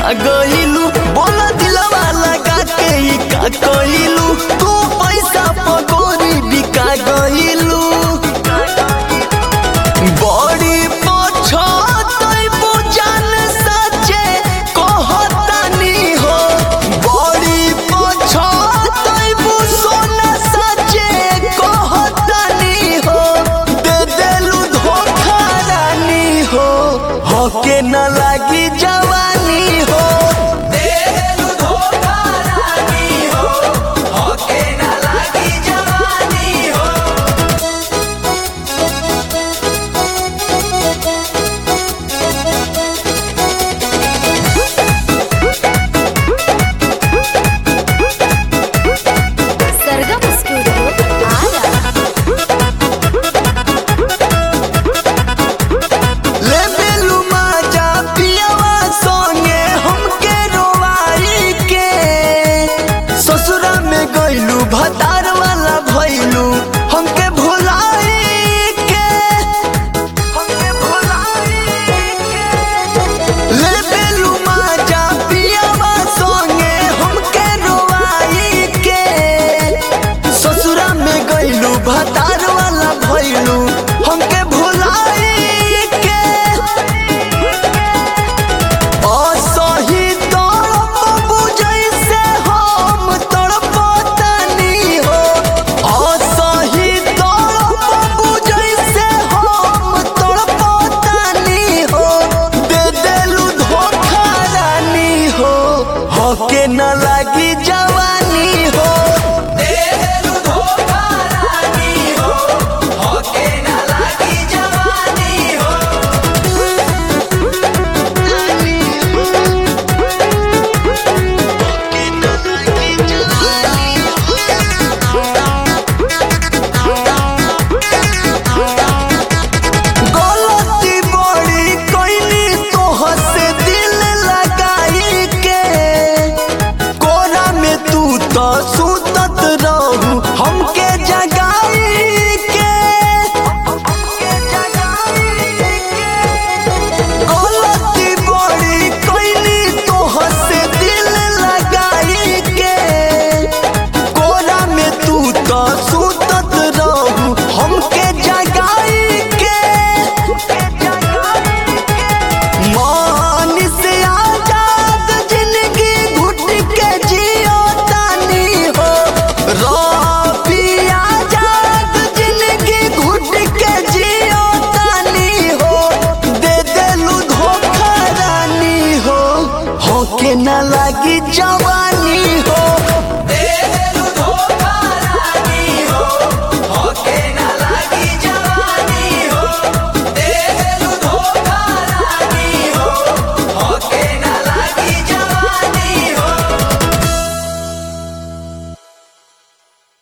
खा गइलू बोला दिलवा लगा के ई का कइलू तू पैसा पगोरी बिका गइलू बड़ी पछतई बुझन सचे कहतानी हो बड़ी पछतई बुझन सचे कहतानी हो दे देलू धोखा रानी हो हके न लागी जवानी हो दे देलू धोखा रानी हो हके न लागी जवानी हो सरगम स्टूडियो आरा ले बेलू माजा पियावा सोने हमके रोवाई के ससुरा में गइलू भतार वाला भइलू हमके भुलाई के हमके भुलाई के ले बेलू माजा पियावा सोने हमके रोवाई के ससुरा में गइलू भतार वाला भइलू हमके भुलाई के असही तड़प बुझैसे हम तड़पतनी हो असही तड़प बुझैसे हम तड़पतनी हो दे देलू धोखा रानी हो हके न लागी जवानी हो दे देलू धोखा रानी हो हके न लागी जवानी हो गलती बड़ी कइली तोहर से दिल लगाई के कोरा में तू तो सुतत रहू हमके जगाई के गलती बड़ी कइली तोहर से दिल लगाई के कोरा में तू तो सुतत रहू हमके जगाई के मान से आजाद जिंदगी घुट के जियो तानी हो रबी आजाद जिंदगी घुट के जियो तानी हो दे देलू धोखा रानी हो होके न लागी जवानी